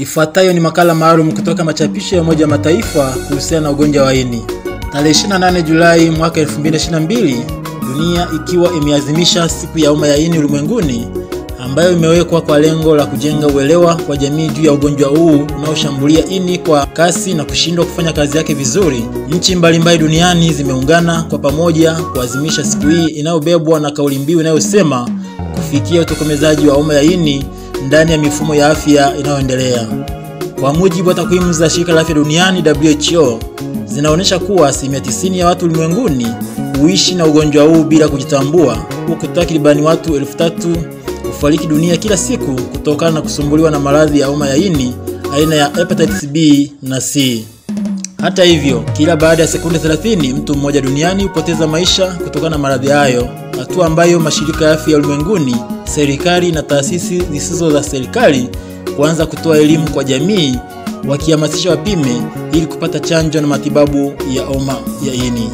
Ifuatayo ni makala maalum kutoka machapisho ya Umoja wa Mataifa kuhusiana na ugonjwa wa ini. Tarehe 28 Julai mwaka 2022, dunia ikiwa imeadhimisha siku ya homa ya ini ulimwenguni ambayo imewekwa kwa lengo la kujenga uelewa kwa jamii juu ya ugonjwa huu unaoshambulia ini kwa kasi na kushindwa kufanya kazi yake vizuri. Nchi mbalimbali duniani zimeungana kwa pamoja kuadhimisha siku hii inayobebwa na kauli mbiu inayosema kufikia utokomezaji wa homa ya ini ndani ya mifumo ya afya inayoendelea. Kwa mujibu wa takwimu za shirika la afya duniani WHO, zinaonyesha kuwa asilimia 90 ya watu ulimwenguni huishi na ugonjwa huu bila kujitambua, huku takribani watu elfu tatu hufariki dunia kila siku kutokana na kusumbuliwa na maradhi ya homa ya ini aina ya hepatitis B na C. Hata hivyo, kila baada ya sekunde 30 mtu mmoja duniani hupoteza maisha kutokana na maradhi hayo, hatua ambayo mashirika ya afya ya ulimwenguni, serikali na taasisi zisizo za serikali kuanza kutoa elimu kwa jamii, wakihamasisha wapime ili kupata chanjo na matibabu ya homa ya ini.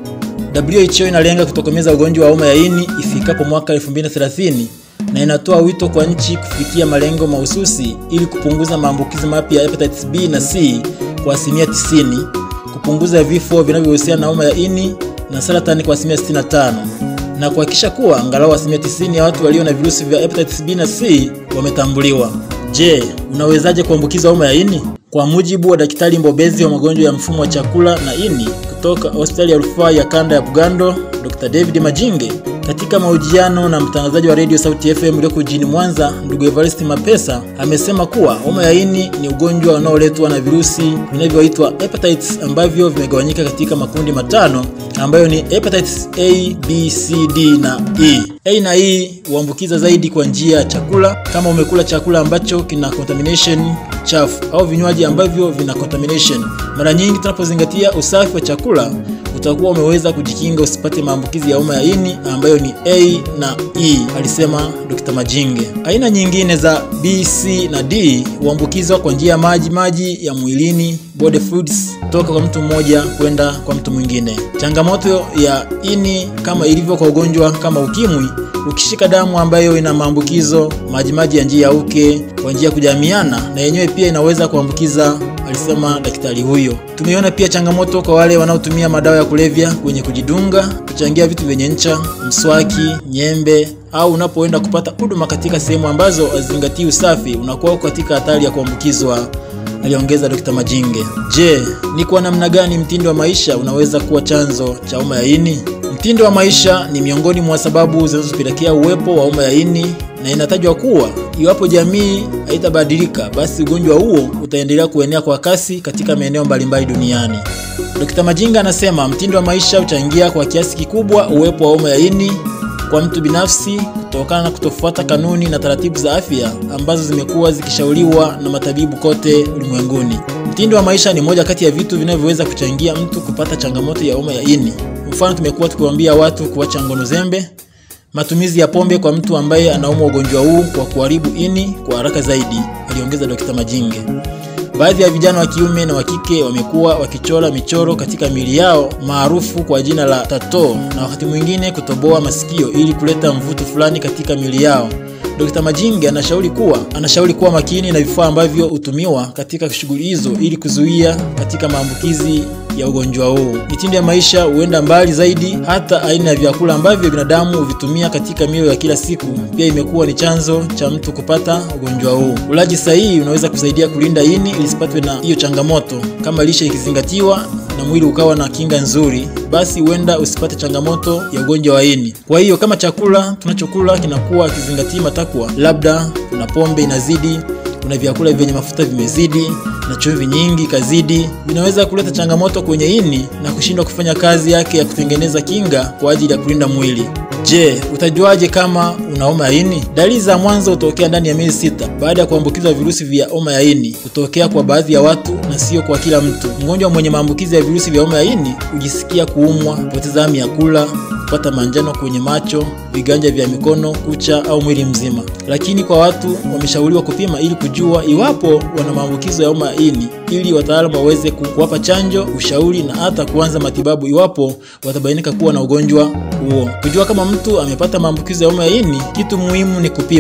WHO inalenga kutokomeza ugonjwa wa homa ya ini ifikapo mwaka 2030 na inatoa wito kwa nchi kufikia malengo mahususi ili kupunguza maambukizi mapya ya hepatitis B na C kwa asilimia 90, kupunguza vifo vinavyohusiana na homa ya ini na saratani kwa asilimia 65 na kuhakikisha kuwa angalau asilimia 90 ya watu walio na virusi vya hepatitis B na C wametambuliwa. Je, unawezaje kuambukiza homa ya ini? Kwa mujibu wa daktari mbobezi wa magonjwa ya mfumo wa chakula na ini kutoka hospitali ya rufaa ya kanda ya Bugando, Dr. David Majinge katika mahojiano na mtangazaji wa Radio Sauti FM iliyoko jijini Mwanza, ndugu Evarist Mapesa amesema kuwa homa ya ini ni ugonjwa unaoletwa na virusi vinavyoitwa hepatitis ambavyo vimegawanyika katika makundi matano ambayo ni hepatitis A, B, C, D na E. A na E huambukiza zaidi kwa njia ya chakula, kama umekula chakula ambacho kina contamination chafu au vinywaji ambavyo vina contamination. Mara nyingi tunapozingatia usafi wa chakula utakuwa umeweza kujikinga usipate maambukizi ya homa ya ini ambayo ni A na E, alisema Dr. Majinge. Aina nyingine za B, C na D huambukizwa kwa njia ya maji maji ya mwilini, body fluids, kutoka kwa mtu mmoja kwenda kwa mtu mwingine. Changamoto ya ini kama ilivyo kwa ugonjwa kama ukimwi, ukishika damu ambayo ina maambukizo majimaji ya njia ya uke kwa njia ya kujamiana, na yenyewe pia inaweza kuambukiza alisema daktari huyo. Tumeona pia changamoto kwa wale wanaotumia madawa ya kulevya kwenye kujidunga, kuchangia vitu vyenye ncha, mswaki, nyembe au unapoenda kupata huduma katika sehemu ambazo hazizingatii usafi, unakuwa katika hatari ya kuambukizwa, aliongeza Dr. Majinge. Je, ni kwa namna gani mtindo wa maisha unaweza kuwa chanzo cha homa ya ini? Mtindo wa maisha ni miongoni mwa sababu zinazopelekea uwepo wa homa ya ini na inatajwa kuwa iwapo jamii haitabadilika basi ugonjwa huo utaendelea kuenea kwa kasi katika maeneo mbalimbali duniani. Dr. Majinga anasema mtindo wa maisha huchangia kwa kiasi kikubwa uwepo wa homa ya ini kwa mtu binafsi kutokana na kutofuata kanuni na taratibu za afya ambazo zimekuwa zikishauriwa na matabibu kote ulimwenguni. Mtindo wa maisha ni moja kati ya vitu vinavyoweza kuchangia mtu kupata changamoto ya homa ya ini. Mfano, tumekuwa tukiwaambia watu kuacha ngono zembe, matumizi ya pombe kwa mtu ambaye anaumwa ugonjwa huu kwa kuharibu ini kwa haraka zaidi, aliongeza Dr. Majinge. Baadhi ya vijana wa kiume na wa kike wamekuwa wakichora michoro katika miili yao maarufu kwa jina la tattoo, na wakati mwingine kutoboa masikio ili kuleta mvuto fulani katika miili yao. Dr. Majinge anashauri kuwa anashauri kuwa makini na vifaa ambavyo hutumiwa katika shughuli hizo ili kuzuia katika maambukizi ya ugonjwa huu. Mitindo ya maisha huenda mbali zaidi, hata aina ya vyakula ambavyo binadamu huvitumia katika milo ya kila siku pia imekuwa ni chanzo cha mtu kupata ugonjwa huu. Ulaji sahihi unaweza kusaidia kulinda ini lisipatwe na hiyo changamoto. Kama lishe ikizingatiwa na mwili ukawa na kinga nzuri, basi huenda usipate changamoto ya ugonjwa wa ini. Kwa hiyo kama chakula tunachokula kinakuwa kizingatii matakwa, labda kuna pombe inazidi kuna vyakula vyenye mafuta vimezidi na chumvi nyingi kazidi, vinaweza kuleta changamoto kwenye ini na kushindwa kufanya kazi yake ya kutengeneza kinga kwa ajili ya kulinda mwili. Je, utajuaje kama una homa ya ini? Dalili za mwanzo hutokea ndani ya miezi sita baada ya kuambukizwa virusi vya homa ya ini. Hutokea kwa baadhi ya watu na sio kwa kila mtu. Mgonjwa mwenye maambukizi ya virusi vya homa ya ini hujisikia kuumwa, kupoteza hamu ya kula, kupata manjano kwenye macho, viganja vya mikono, kucha au mwili mzima. Lakini kwa watu wameshauriwa kupima ili kujua iwapo wana maambukizo ya homa ya ini ili wataalamu waweze kuwapa chanjo, ushauri na hata kuanza matibabu iwapo watabainika kuwa na ugonjwa huo. Kujua kama mtu amepata maambukizo ya homa ya ini, kitu muhimu ni kupima.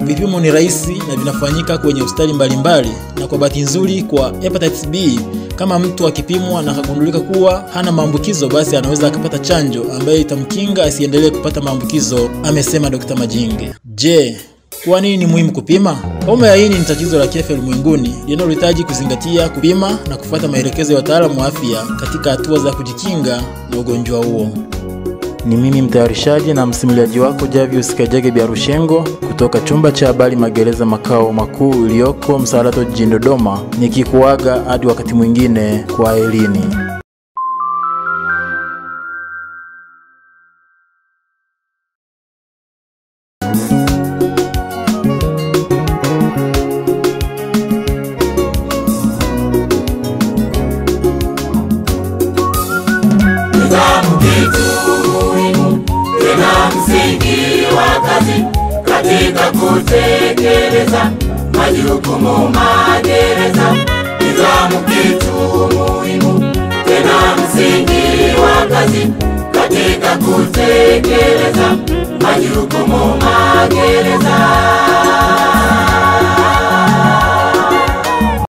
vipimo ni rahisi na vinafanyika kwenye hospitali mbalimbali, na kwa bahati nzuri kwa hepatitis B, kama mtu akipimwa na akagundulika kuwa hana maambukizo, basi anaweza akapata chanjo ambayo itamkinga asiendelee kupata maambukizo, amesema Dr. Majinge. Je, kwa nini ni muhimu kupima? Homa ya ini ni tatizo la kiafya ulimwenguni linalohitaji kuzingatia, kupima na kufuata maelekezo ya wataalamu wa afya katika hatua za kujikinga na ugonjwa huo. Ni mimi mtayarishaji na msimuliaji wako Javius Kajage Biarushengo kutoka chumba cha habari Magereza makao makuu iliyoko Msalato jijini Dodoma, nikikuaga hadi wakati mwingine, kwa elini. Nidhamu kitu muhimu tena msingi wa kazi katika kutekeleza majukumu magereza. Nidhamu kitu muhimu tena msingi wa kazi katika kutekeleza majukumu magereza.